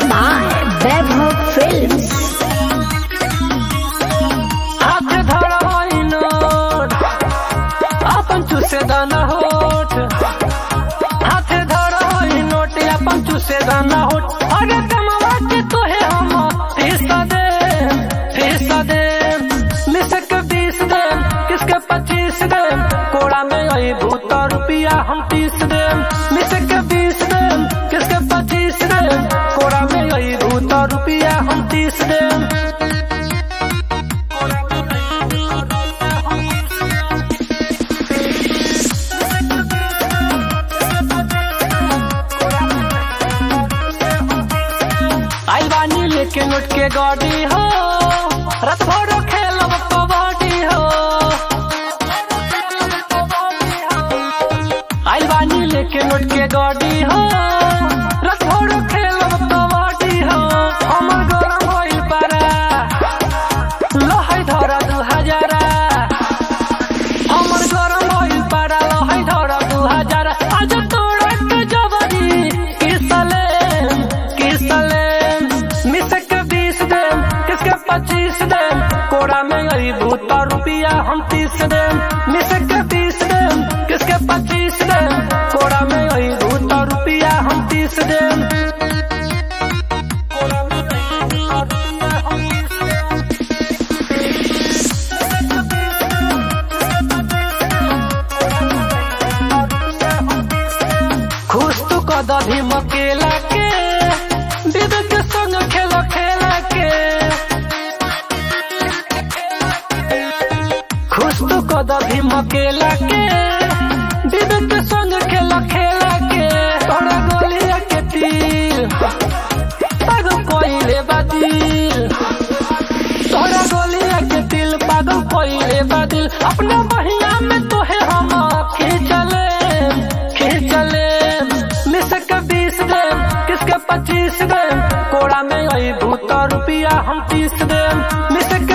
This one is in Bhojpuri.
by Vaibhav Films. हाथ धरवाई नोट अपन चूसे दाना होठ हाथ धरवाई नोट अपन चूसे दाना होठ अरे कमवा के तोहे हम फीसा दे फीसा दे मिसक बीस दे किसके पच्चीस दे कोड़ा में आई भूत रुपया हम तीस दे मिसक बीस दे किसके पच्चीस दे कोड़ा में आई भूत रुपया हम तीस दे आई बानी लेके नोट के गाड़ी हो रात भर खेलब कबड्डी हो आई बानी लेके नोट के गाड़ी हो रात भर खेलब कबड्डी हो हमर गरम होइल पारा लहै धरा दू हजारा हमर गरम होइल पारा लहै धरा दू हजारा आज तोरा के जबरी किसले किसले मिसक बीस दे किसके पच्चीस दे कोड़ा में आई भूत रुपया हम तीस दे मिसक बीस दे किसके पच्चीस दे कोड़ा में आई भूत रुपया हम तीस दे कोड़ा में आई भूत रुपया हम तीस दे खुश तू कद भी मकेला के दीदी के संग खेल खेला के खुश तू कद भी मकेला के दीदी के संग खेल खेला के तोरा गोलिया के तीर पागल कोइले बादिल तोरा गोलिया के दिल पागल कोइले बादिल अपने बहिया में तोहे हम खींचले खींचले मिसक बीस दे किसके पच्चीस दे कोड़ा में आई भूत रुपया हम तीस दे मिसक